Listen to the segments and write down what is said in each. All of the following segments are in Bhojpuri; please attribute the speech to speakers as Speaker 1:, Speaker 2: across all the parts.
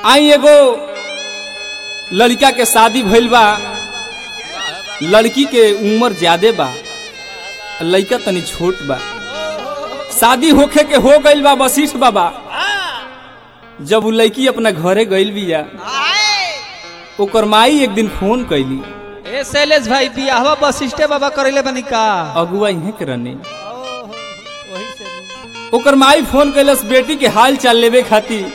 Speaker 1: आई एगो लड़का के शादी भइल बा लड़की के उम्र ज्यादा बा लड़का तनी छोट बा शादी होखे के हो गइल बा वशिष्ठ बाबा जब उ लड़की अपना घरे गइल बिया ओकर माई एक दिन फोन कैली
Speaker 2: ए शैलेश भाई बियाहवा वशिष्ठे बाबा करैले बनी का
Speaker 1: अगुआ इहे के रहने ओकर माई फोन कैलस बेटी के हाल चाल लेवे खातिर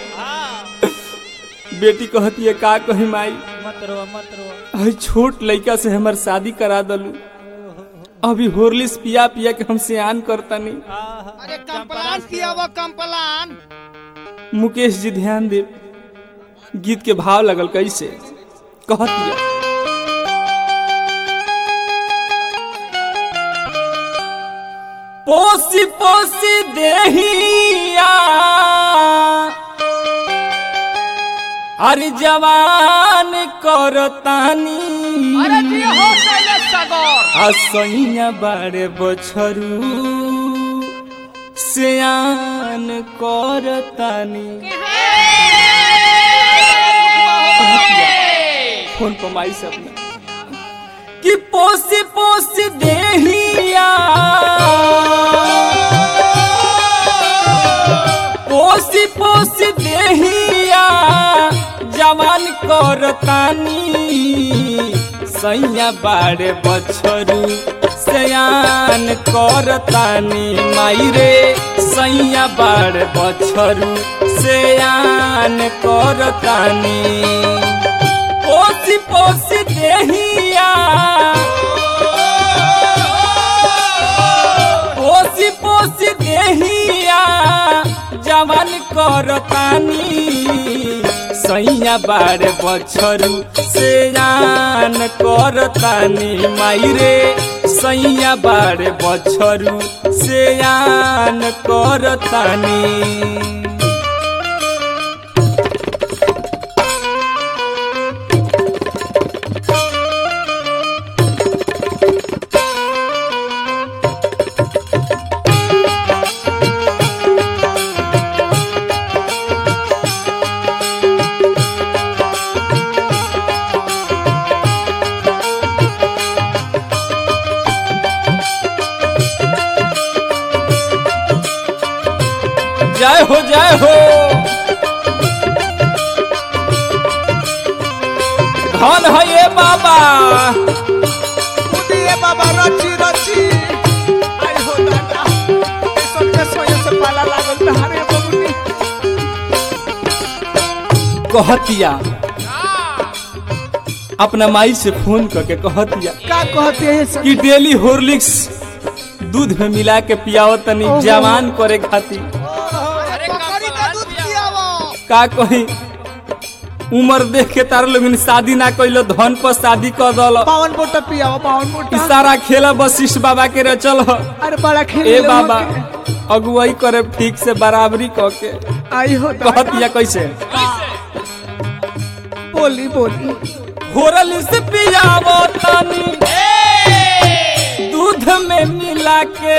Speaker 1: बेटी कहती है का कही माई
Speaker 2: मत रो मत रो
Speaker 1: अरे छोट लड़का से हमर शादी करा दलू अभी होरलिस पिया पिया के हम सियान करतनी
Speaker 3: अरे कंपलान किया वो कंपलान
Speaker 1: मुकेश जी ध्यान दे गीत के भाव लगल कैसे कहतिया पोसी पोसी देहिया अरे जवान करतानी
Speaker 3: अरे जी हो शैलेश सागर
Speaker 1: असैया बारे बछरू सियान करतानी फोन पर माई से अपना कि पोसी पोसी देहिया पोसी पोसी देहिया जवान करतानी सैया बाड़े बछरू सयान करतानी माई रे सैया बाड़े बछरू सयान करतानी पोसी पोसी देहिया पोसी पोसी देहिया जवान करतानी सैया बारे बछरू से जान करतानी माई रे सैया बारे बछरू से जान करतानी जय हो जय हो धन है ये बाबा
Speaker 3: ये बाबा रची रची आई हो दादा ए सब के सोये से पाला लागल तहारे बबुनी
Speaker 1: कहतिया अपना माई से फोन करके कहतिया
Speaker 3: का कहते हैं सब
Speaker 1: कि डेली हॉर्लिक्स दूध में मिला के पियाओ तनी
Speaker 3: ओहो।
Speaker 1: जवान करे खातिर
Speaker 3: अरे बकरी का दूध पिया वो
Speaker 1: का कही उम्र देख के तार लोग शादी ना कैलो धन पर शादी कर दल
Speaker 3: पावन बोटा पिया वो पावन बोटा
Speaker 1: सारा खेला वशिष्ठ बाबा के रचल ह
Speaker 3: अरे बड़ा खेल
Speaker 1: ए बाबा अगुवाई करे ठीक से बराबरी क के
Speaker 3: आई हो दादा
Speaker 1: कहतिया कैसे
Speaker 3: बोली बोली
Speaker 1: घोरल से पियावो तनी दूध में मिला के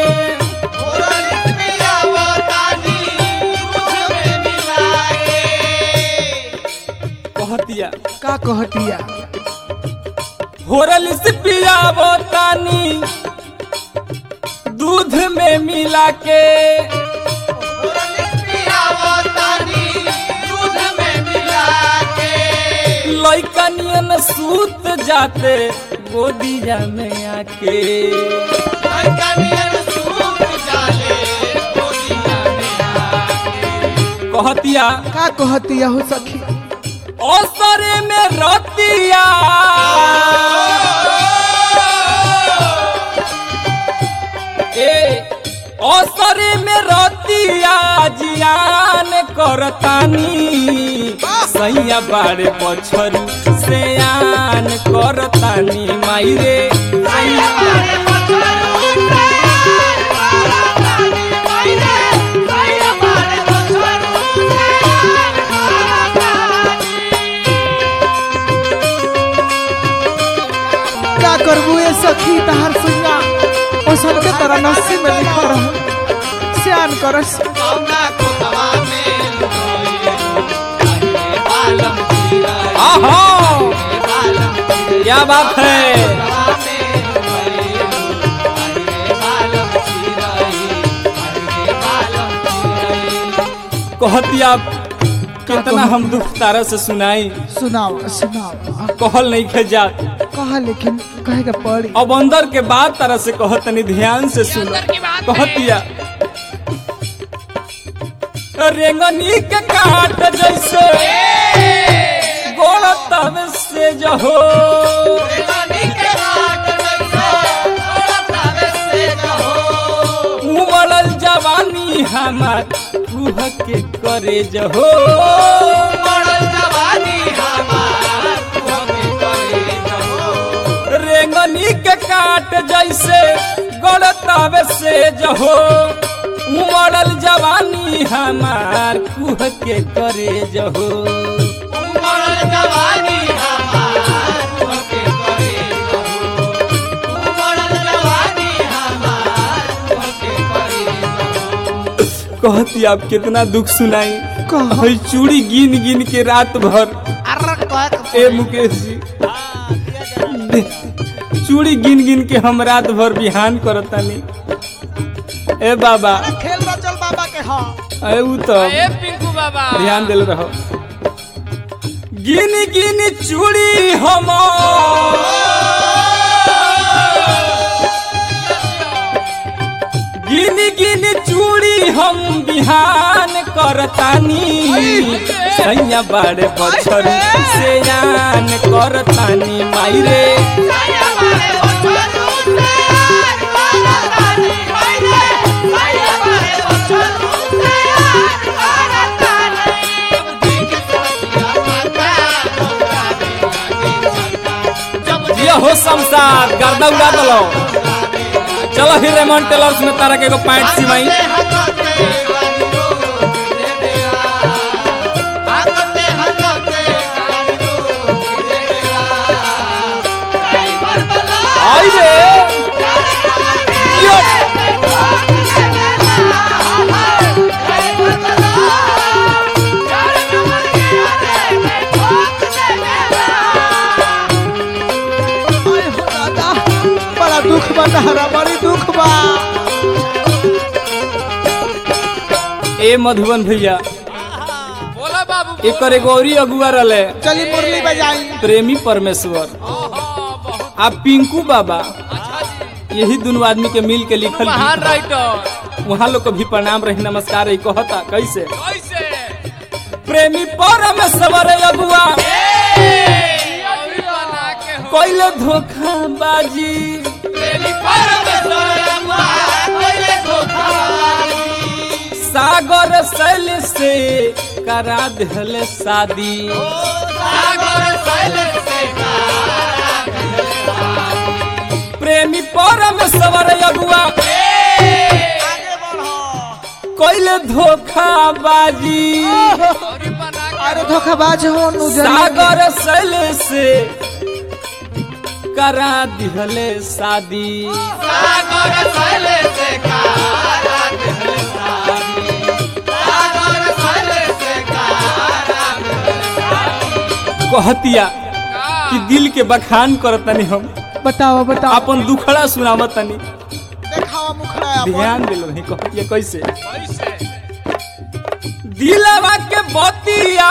Speaker 1: कहतिया
Speaker 3: का कहतिया
Speaker 1: घोरल से पियावो तनी दूध में मिला के लइकनियन सूत जाते गोदिया में आके कहतिया
Speaker 3: का कहतिया हो सखी
Speaker 1: असरे में रतिया ए असरे में रतिया जियान करतानी सैया बाड़े बछरू सयान करतानी माई रे सैया
Speaker 3: का करबू ए सखी तहार सुना ओ सबके तरह नस्सी में लिखा रह सियान करस
Speaker 1: आहा क्या बात है कहती आप कितना हम दुख तारा से सुनाई
Speaker 3: सुनाओ सुनाओ
Speaker 1: कहल नहीं खे जात
Speaker 3: कहा लेकिन कहे का पड़ी
Speaker 1: अब अंदर के बात तारा से कहतनी ध्यान से सुनो कहतिया रेंगनी के काट जैसे गोड़ तब से जहो उमड़ल जवानी हमार रूह के करे जहो रेंगनी के काट जैसे गोड़ तब से जहो उमड़ल जवानी हमार कुह के करे जहो कहती आप कितना दुख सुनाई
Speaker 3: कहा?
Speaker 1: हई चूड़ी गिन गिन के रात भर ए मुकेश जी चूड़ी गिन गिन के हम रात भर बिहान करतानी ए बाबा
Speaker 3: खेल रचल बाबा के हाँ
Speaker 1: ए उ तो
Speaker 2: पिंकू बाबा
Speaker 1: ध्यान दिल रहो गिन गिन चूड़ी हम गिन गिन चूड़ी हम बिहान करतानी सैया बड़े बछर से यान करतानी माई रे ये हो शमशाद गर्दा उड़ा दलो चलो फिर रेमंड टेलर्स में तारा के एगो पैंट सिवाई आई रे यो
Speaker 3: अरे हो दादा बड़ा दुख बा तहरा बड़ी दुख बा
Speaker 1: ए मधुबन भैया
Speaker 2: बोला बाबू
Speaker 1: एकर एगो औरी अगुआ रहले
Speaker 3: चली मुरली बजाई
Speaker 1: प्रेमी परमेश्वर आ पिंकू बाबा यही दोनों आदमी के मिल के लिखल
Speaker 2: महान
Speaker 1: गीत बा।
Speaker 2: राइटर
Speaker 1: वहाँ लोग को भी प्रणाम रही नमस्कार रही कहता कैसे
Speaker 2: कैसे
Speaker 1: प्रेमी परमेश्वर अगुआ
Speaker 2: अभी बना के हो
Speaker 1: कोइले धोखा बाजी
Speaker 2: प्रेमी परमेश्वर कोइले
Speaker 1: सागर शैल से करा दिहले शादी
Speaker 2: सागर शैल से
Speaker 1: प्रेमी परमेश्वर अगुआ
Speaker 3: आगे बढ़ो
Speaker 1: कोइले धोखा बाजी
Speaker 2: और बना के
Speaker 3: अरे धोखाबाज हो नुजर
Speaker 1: सागर शैल से करा दिहले शादी
Speaker 2: सागर शैल से कारा दिल सारी सागर शैल से कारा
Speaker 1: कहतिया कि दिल के बखान करतनी हम
Speaker 3: बताओ बताओ
Speaker 1: अपन दुखड़ा सुनावतनी
Speaker 3: देखावा मुखड़ा अपन
Speaker 1: ध्यान दिल रही कहतिया कैसे
Speaker 2: कैसे
Speaker 1: दिलवा के बतिया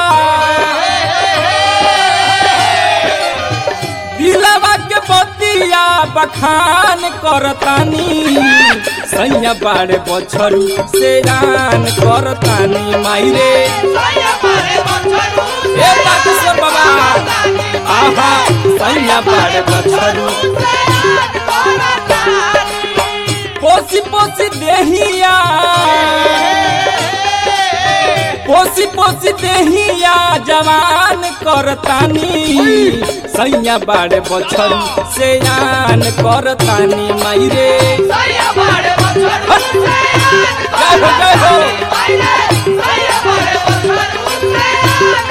Speaker 1: दिलवा के बतिया बखान करतानी सैया बाड़े बछरू से रान करतानी माई रे ए बागेश्वर बाबा आहा सैया बाड़े बछरू पोसी पोसी देहिया पोसी पोसी देहिया जवान करतानी सैया बाड़े बछरू से आन करतानी माई रे जय हो जय हो